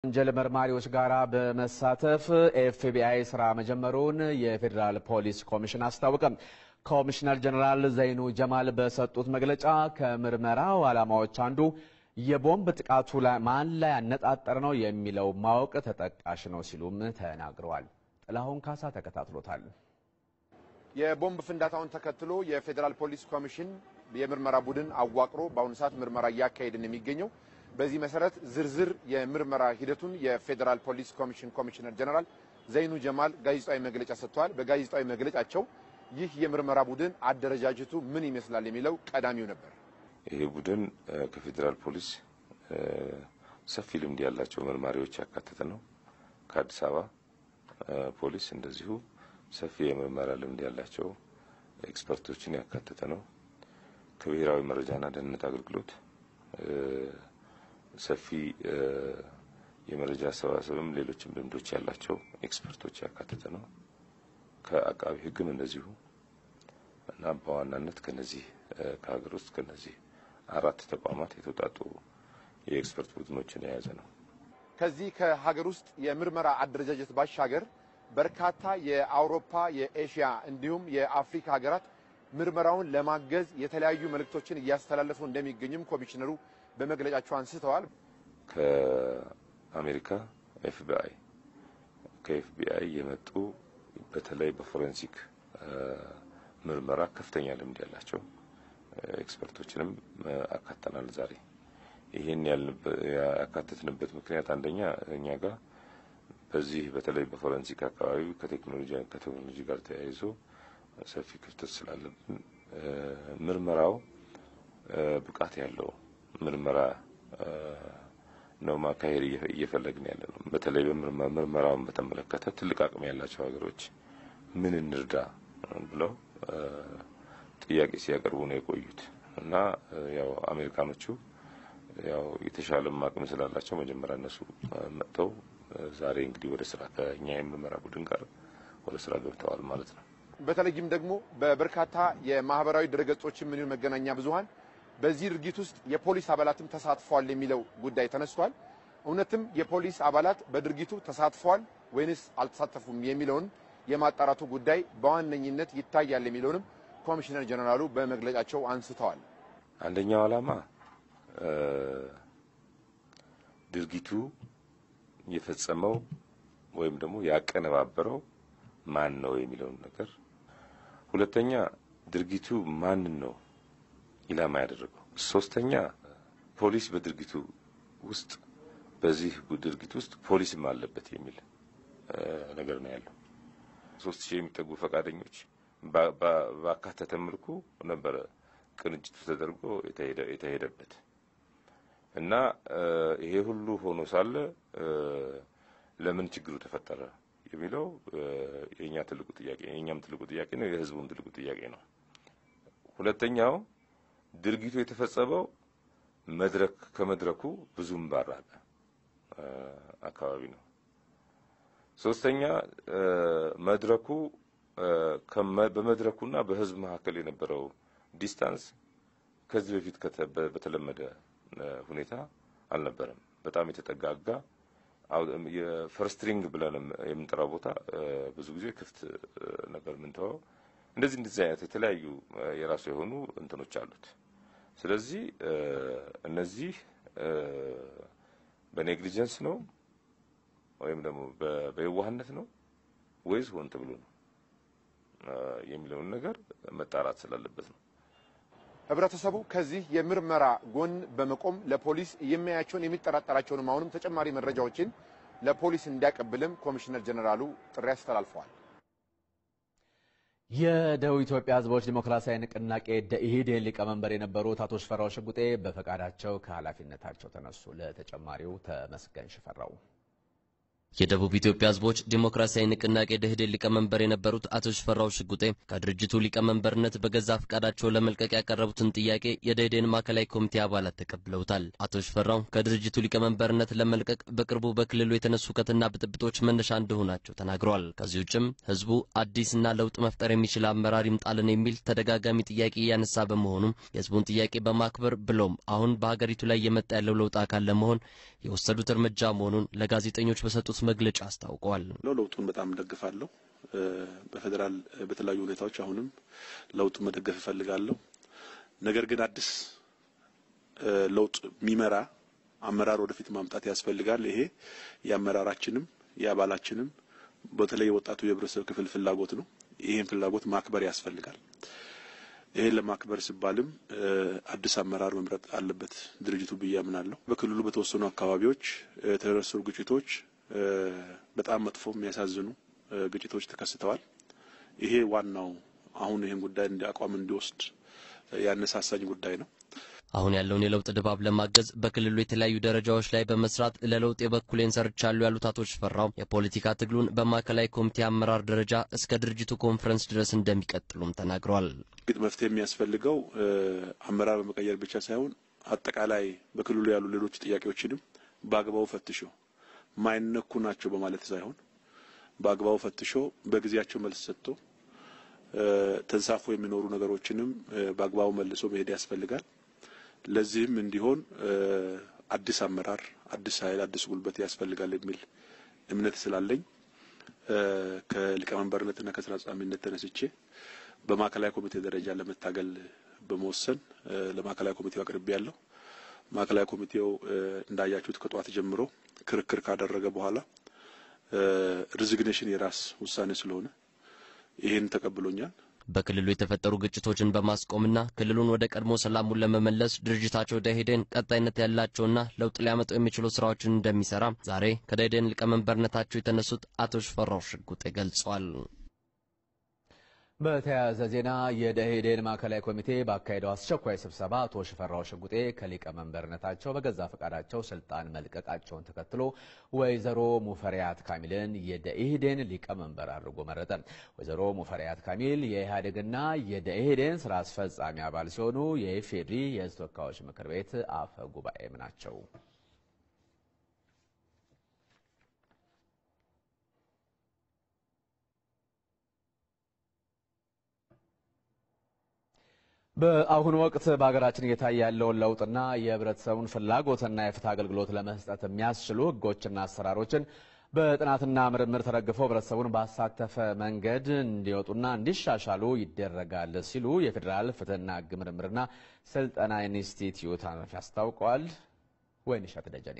ወንጀል መርማሪዎች ጋር በመሳተፍ ኤፍቢአይ ስራ መጀመሩን የፌዴራል ፖሊስ ኮሚሽን አስታወቀም። ኮሚሽነር ጀኔራል ዘይኑ ጀማል በሰጡት መግለጫ ከምርመራው ዓላማዎች አንዱ የቦምብ ጥቃቱ ላይ ማን ላይ ያነጣጠረ ነው የሚለው ማወቅ ተጠቃሽ ነው ሲሉም ተናግረዋል። ጥላሁን ካሳ ተከታትሎታል። የቦምብ ፍንዳታውን ተከትሎ የፌዴራል ፖሊስ ኮሚሽን የምርመራ ቡድን አዋቅሮ በአሁኑ ሰዓት ምርመራ እያካሄድን የሚገኘው በዚህ መሰረት ዝርዝር የምርመራ ሂደቱን የፌዴራል ፖሊስ ኮሚሽን ኮሚሽነር ጀነራል ዘይኑ ጀማል ጋዜጣዊ መግለጫ ሰጥተዋል። በጋዜጣዊ መግለጫቸው ይህ የምርመራ ቡድን አደረጃጀቱ ምን ይመስላል የሚለው ቀዳሚው ነበር። ይሄ ቡድን ከፌዴራል ፖሊስ ሰፊ ልምድ ያላቸው መርማሪዎች ያካተተ ነው። ከአዲስ አበባ ፖሊስ እንደዚሁ ሰፊ የምርመራ ልምድ ያላቸው ኤክስፐርቶችን ያካተተ ነው። ከብሔራዊ መረጃና ደህንነት አገልግሎት ሰፊ የመረጃ አሰባሰብም ሌሎችም ልምዶች ያላቸው ኤክስፐርቶች ያካተተ ነው። ከአቃቢ ሕግም እንደዚሁ እና በዋናነት ከነዚህ ከሀገር ውስጥ ከነዚህ አራት ተቋማት የተውጣጡ የኤክስፐርት ቡድኖችን የያዘ ነው። ከዚህ ከሀገር ውስጥ የምርመራ አደረጃጀት ባሻገር በርካታ የአውሮፓ፣ የኤሽያ እንዲሁም የአፍሪካ ሀገራት ምርመራውን ለማገዝ የተለያዩ መልእክቶችን እያስተላለፉ እንደሚገኙም ኮሚሽነሩ በመግለጫቸው አንስተዋል። ከአሜሪካ ኤፍቢአይ ከኤፍቢአይ የመጡ በተለይ በፎሬንሲክ ምርመራ ከፍተኛ ልምድ ያላቸው ኤክስፐርቶችንም አካተናል። ዛሬ ይህን ያካተትንበት ምክንያት አንደኛ እኛ ጋር በዚህ በተለይ በፎረንሲክ አካባቢ ከቴክኖሎጂ ከቴክኖሎጂ ጋር ተያይዞ ሰፊ ክፍተት ስላለብን ምርመራው ብቃት ያለው ምርመራ ነው ማካሄድ እየፈለግን ያለ ነው። በተለይ ምርመራውን በተመለከተ ትልቅ አቅም ያላቸው ሀገሮች ምን እንርዳ ብለው ጥያቄ ሲያቀርቡ ነው የቆዩት እና ያው አሜሪካኖቹ ያው የተሻለም አቅም ስላላቸው መጀመሪያ እነሱ መጥተው ዛሬ እንግዲህ ወደ ስራ ከኛ የምርመራ ቡድን ጋር ወደ ስራ ገብተዋል ማለት ነው። በተለይም ደግሞ በበርካታ የማህበራዊ ድረገጾችም ምን መገናኛ ብዙሃን በዚህ ድርጊት ውስጥ የፖሊስ አባላትም ተሳትፈዋል የሚለው ጉዳይ ተነስቷል። እውነትም የፖሊስ አባላት በድርጊቱ ተሳትፈዋል ወይንስ አልተሳተፉም የሚለውን የማጣራቱ ጉዳይ በዋነኝነት ይታያል የሚለውንም ኮሚሽነር ጀነራሉ በመግለጫቸው አንስተዋል። አንደኛው ዓላማ ድርጊቱ የፈጸመው ወይም ደግሞ ያቀነባበረው ማን ነው የሚለውን ነገር፣ ሁለተኛ ድርጊቱ ማንን ነው ኢላማ ያደረገው፣ ሶስተኛ ፖሊስ በድርጊቱ ውስጥ በዚህ ድርጊት ውስጥ ፖሊስም አለበት የሚል ነገር ነው ያለው። ሶስት ሺህ የሚጠጉ ፈቃደኞች ባካተተ መልኩ ነበረ ቅንጅቱ ተደርጎ የተሄደበት እና ይሄ ሁሉ ሆኖ ሳለ ለምን ችግሩ ተፈጠረ የሚለው የኛ ትልቁ ጥያቄ የኛም ትልቁ ጥያቄ ነው፣ የህዝቡም ትልቁ ጥያቄ ነው። ሁለተኛው ድርጊቱ የተፈጸመው መድረክ ከመድረኩ ብዙም ባራቀ አካባቢ ነው። ሶስተኛ መድረኩ በመድረኩና በህዝብ መካከል የነበረው ዲስታንስ ከዚህ በፊት በተለመደ ሁኔታ አልነበረም። በጣም የተጠጋጋ የፈርስትሪንግ ብለን የምንጠራው ቦታ ብዙ ጊዜ ክፍት ነበር የምንተወው። እንደዚህ እንደዚህ አይነት የተለያዩ የራሱ የሆኑ እንትኖች አሉት። ስለዚህ እነዚህ በኔግሊጀንስ ነው ወይም ደግሞ በየዋህነት ነው ወይስ ሆን ተብሎ ነው የሚለውን ነገር መጣራት ስላለበት ነው። ህብረተሰቡ ከዚህ የምርመራ ጎን በመቆም ለፖሊስ የሚያያቸውን የሚጠራጠራቸውንም አሁንም ተጨማሪ መረጃዎችን ለፖሊስ እንዲያቀብልም ኮሚሽነር ጀነራሉ ጥሪ አስተላልፈዋል። የደቡብ ኢትዮጵያ ህዝቦች ዲሞክራሲያዊ ንቅናቄ ደኢህዴን ሊቀመንበር የነበሩት አቶ ሽፈራው ሽጉጤ በፈቃዳቸው ከኃላፊነታቸው ተነሱ። ለተጨማሪው ተመስገን ሽፈራው የደቡብ ኢትዮጵያ ህዝቦች ዲሞክራሲያዊ ንቅናቄ ደኢህዴን ሊቀመንበር የነበሩት አቶ ሽፈራው ሽጉጤ ከድርጅቱ ሊቀመንበርነት በገዛ ፈቃዳቸው ለመልቀቅ ያቀረቡትን ጥያቄ የደኢህዴን ማዕከላዊ ኮሚቴ አባላት ተቀብለውታል። አቶ ሽፈራው ከድርጅቱ ሊቀመንበርነት ለመልቀቅ በቅርቡ በክልሉ የተነሱ ሁከትና ብጥብጦች መነሻ እንደሆናቸው ተናግረዋል። ከዚህ ውጭም ህዝቡ አዲስና ለውጥ መፍጠር የሚችል አመራር ይምጣልን የሚል ተደጋጋሚ ጥያቄ እያነሳ በመሆኑም የህዝቡን ጥያቄ በማክበር ብሎም አሁን በሀገሪቱ ላይ የመጣ ያለው ለውጥ አካል ለመሆን የወሰዱት እርምጃ መሆኑን ለጋዜጠኞች በሰጡት መግለጫ አስታውቀዋል። ለውጡን በጣም ደግፋለሁ። በፌዴራል በተለያዩ ሁኔታዎች አሁንም ለውጡን መደገፍ እፈልጋለሁ። ነገር ግን አዲስ ለውጥ የሚመራ አመራር ወደፊት ማምጣት ያስፈልጋል። ይሄ የአመራራችንም የአባላችንም በተለይ የወጣቱ የህብረተሰብ ክፍል ፍላጎት ነው። ይህን ፍላጎት ማክበር ያስፈልጋል። ይሄን ለማክበር ሲባልም አዲስ አመራር መምረጥ አለበት ድርጅቱ ብዬ አምናለሁ። በክልሉ በተወሰኑ አካባቢዎች የተነሱ ግጭቶች በጣም መጥፎ የሚያሳዝኑ ግጭቶች ተከስተዋል። ይሄ ዋናው አሁን ይህን ጉዳይ እንደ አቋም እንዲወስድ ያነሳሳኝ ጉዳይ ነው። አሁን ያለውን የለውጥ ድባብ ለማገዝ በክልሉ የተለያዩ ደረጃዎች ላይ በመስራት ለለውጥ የበኩሌን ሰርቻለሁ ያሉት አቶ ሽፈራው የፖለቲካ ትግሉን በማዕከላዊ ኮሚቴ አመራር ደረጃ እስከ ድርጅቱ ኮንፈረንስ ድረስ እንደሚቀጥሉም ተናግረዋል። ግጥ መፍትሄ የሚያስፈልገው አመራር በመቀየር ብቻ ሳይሆን አጠቃላይ በክልሉ ያሉ ሌሎች ጥያቄዎችንም በአግባቡ ፈትሾ ማይነኩ ናቸው በማለት ሳይሆን በአግባቡ ፈትሾ በጊዜያቸው መልስ ሰጥቶ ተንሳፎ የሚኖሩ ነገሮችንም በአግባቡ መልሶ መሄድ ያስፈልጋል። ለዚህም እንዲሆን አዲስ አመራር፣ አዲስ ኃይል፣ አዲስ ጉልበት ያስፈልጋል የሚል እምነት ስላለኝ ከሊቀመንበርነትና ከስራ አስፈጻሚነት ተነስቼ በማዕከላዊ ኮሚቴ ደረጃ ለመታገል በመወሰን ለማዕከላዊ ኮሚቴው አቅርቤ ያለሁ። ማዕከላዊ ኮሚቴው እንዳያችሁት ከጠዋት ጀምሮ ክርክር ካደረገ በኋላ ሪዚግኔሽን የራስ ውሳኔ ስለሆነ ይህን ተቀብሎኛል። በክልሉ የተፈጠሩ ግጭቶችን በማስቆምና ክልሉን ወደ ቀድሞ ሰላሙን ለመመለስ ድርጅታቸው ደኢህዴን ቀጣይነት ያላቸውና ለውጥ ሊያመጡ የሚችሉ ስራዎችን እንደሚሰራ ዛሬ ከደኢህዴን ሊቀመንበርነታቸው የተነሱት አቶ ሽፈራው ሽጉጤ ገልጸዋል። በተያያዘ ዜና የደኢህዴን ማዕከላዊ ኮሚቴ ባካሄደው አስቸኳይ ስብሰባ አቶ ሽፈራው ሽጉጤ ከሊቀመንበርነታቸው በገዛ ፈቃዳቸው ስልጣን መልቀቃቸውን ተከትሎ ወይዘሮ ሙፈሪያት ካሚልን የደኢህዴን ሊቀመንበር አድርጎ መረጠ። ወይዘሮ ሙፈሪያት ካሚል የኢህአዴግና የደኢህዴን ስራ አስፈጻሚ አባል ሲሆኑ የኢፌዴሪ የሕዝብ ተወካዮች ምክር ቤት አፈ ጉባኤም ናቸው። በአሁኑ ወቅት በሀገራችን እየታየ ያለውን ለውጥና የህብረተሰቡን ፍላጎትና የፍትህ አገልግሎት ለመስጠት የሚያስችሉ ህጎችና አሰራሮችን በጥናትና ምርምር ተደግፈው ህብረተሰቡን ባሳተፈ መንገድ እንዲወጡና እንዲሻሻሉ ይደረጋል ሲሉ የፌዴራል ፍትህና ህግ ምርምርና ስልጠና ኢንስቲትዩት ኃላፊ አስታውቀዋል። ወይንሸት ደጀኔ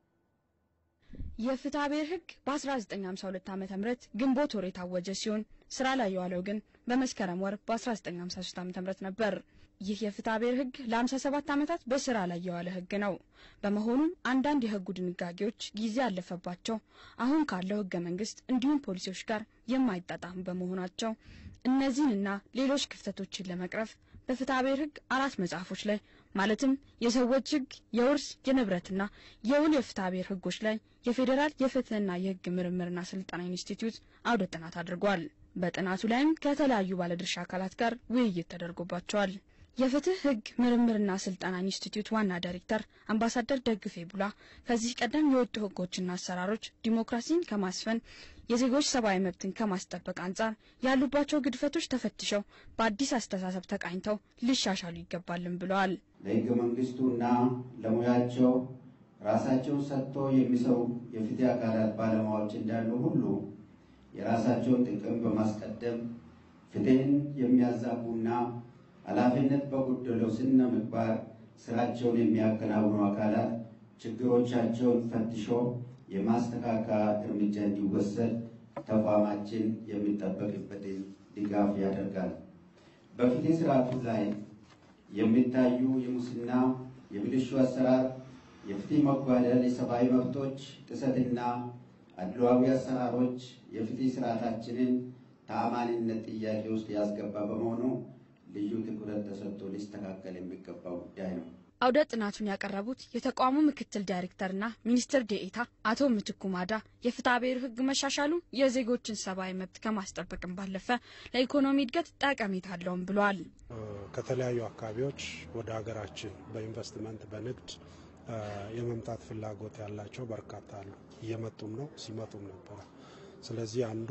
የፍትሐ ብሔር ህግ በ1952 ዓ ም ግንቦት ወር የታወጀ ሲሆን ስራ ላይ የዋለው ግን በመስከረም ወር በ1953 ዓ ም ነበር። ይህ የፍትሐ ብሔር ህግ ለ57 ዓመታት በስራ ላይ የዋለ ህግ ነው። በመሆኑም አንዳንድ የህጉ ድንጋጌዎች ጊዜ ያለፈባቸው አሁን ካለው ህገ መንግስት እንዲሁም ፖሊሲዎች ጋር የማይጣጣሙ በመሆናቸው እነዚህንና ሌሎች ክፍተቶችን ለመቅረፍ በፍትሐ ብሔር ህግ አራት መጽሐፎች ላይ ማለትም የሰዎች ህግ፣ የውርስ፣ የንብረትና የውል የፍትሐ ብሔር ህጎች ላይ የፌዴራል የፍትህና የህግ ምርምርና ስልጠና ኢንስቲትዩት አውደ ጥናት አድርጓል። በጥናቱ ላይም ከተለያዩ ባለድርሻ አካላት ጋር ውይይት ተደርጎባቸዋል። የፍትህ ህግ ምርምርና ስልጠና ኢንስቲትዩት ዋና ዳይሬክተር አምባሳደር ደግፌ ቡላ ከዚህ ቀደም የወጡ ህጎችና አሰራሮች ዲሞክራሲን ከማስፈን የዜጎች ሰብአዊ መብትን ከማስጠበቅ አንጻር ያሉባቸው ግድፈቶች ተፈትሸው በአዲስ አስተሳሰብ ተቃኝተው ሊሻሻሉ ይገባልን ብለዋል። ለህገ መንግስቱና ለሙያቸው ራሳቸውን ሰጥቶ የሚሰሩ የፍትህ አካላት ባለሙያዎች እንዳሉ ሁሉ የራሳቸውን ጥቅም በማስቀደም ፍትህን የሚያዛቡና ኃላፊነት በጎደለው ስነ ምግባር ስራቸውን የሚያከናውኑ አካላት ችግሮቻቸውን ፈትሾ የማስተካከያ እርምጃ እንዲወሰድ ተቋማችን የሚጠበቅበትን ድጋፍ ያደርጋል። በፍትህ ስርዓቱ ላይ የሚታዩ የሙስና፣ የብልሹ አሰራር፣ የፍትህ መጓደል፣ የሰብአዊ መብቶች ጥሰትና አድሏዊ አሰራሮች የፍትህ ስርዓታችንን ተአማኒነት ጥያቄ ውስጥ ያስገባ በመሆኑ ልዩ ትኩረት ተሰጥቶ ሊስተካከል የሚገባው ጉዳይ ነው። አውደ ጥናቱን ያቀረቡት የተቋሙ ምክትል ዳይሬክተርና ሚኒስትር ዴኤታ አቶ ምትኩ ማዳ የፍትሐ ብሔር ሕግ መሻሻሉ የዜጎችን ሰብአዊ መብት ከማስጠበቅም ባለፈ ለኢኮኖሚ እድገት ጠቀሜታ አለውም ብለዋል። ከተለያዩ አካባቢዎች ወደ ሀገራችን በኢንቨስትመንት በንግድ የመምጣት ፍላጎት ያላቸው በርካታ አሉ። እየመጡም ነው፣ ሲመጡም ነበረ። ስለዚህ አንዱ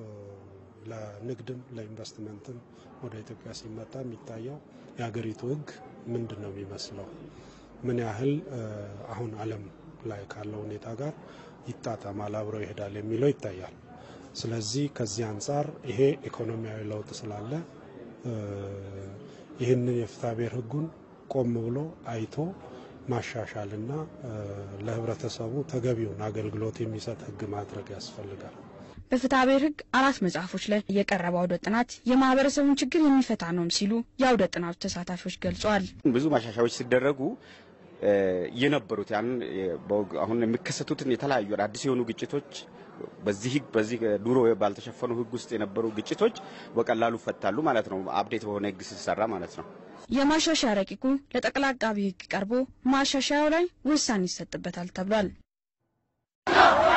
ለንግድም ለኢንቨስትመንትም ወደ ኢትዮጵያ ሲመጣ የሚታየው የሀገሪቱ ህግ ምንድን ነው የሚመስለው፣ ምን ያህል አሁን ዓለም ላይ ካለው ሁኔታ ጋር ይጣጣማል፣ አብሮ ይሄዳል የሚለው ይታያል። ስለዚህ ከዚህ አንጻር ይሄ ኢኮኖሚያዊ ለውጥ ስላለ ይህንን የፍትሐ ብሔር ሕጉን ቆም ብሎ አይቶ ማሻሻልና ለህብረተሰቡ ተገቢውን አገልግሎት የሚሰጥ ሕግ ማድረግ ያስፈልጋል። በፍትሐ ብሔር ሕግ አራት መጽሐፎች ላይ የቀረበ አውደ ጥናት የማህበረሰቡን ችግር የሚፈታ ነውም ሲሉ የአውደ ጥናቱ ተሳታፊዎች ገልጸዋል። ብዙ ማሻሻያዎች ሲደረጉ የነበሩት ያን አሁን የሚከሰቱትን የተለያዩ አዲስ የሆኑ ግጭቶች በዚህ ህግ በዚህ ድሮ ባልተሸፈኑ ህግ ውስጥ የነበሩ ግጭቶች በቀላሉ ይፈታሉ ማለት ነው። አፕዴት በሆነ ህግ ሲሰራ ማለት ነው። የማሻሻያ ረቂቁ ለጠቅላይ አቃቢ ህግ ቀርቦ ማሻሻያው ላይ ውሳኔ ይሰጥበታል ተብሏል።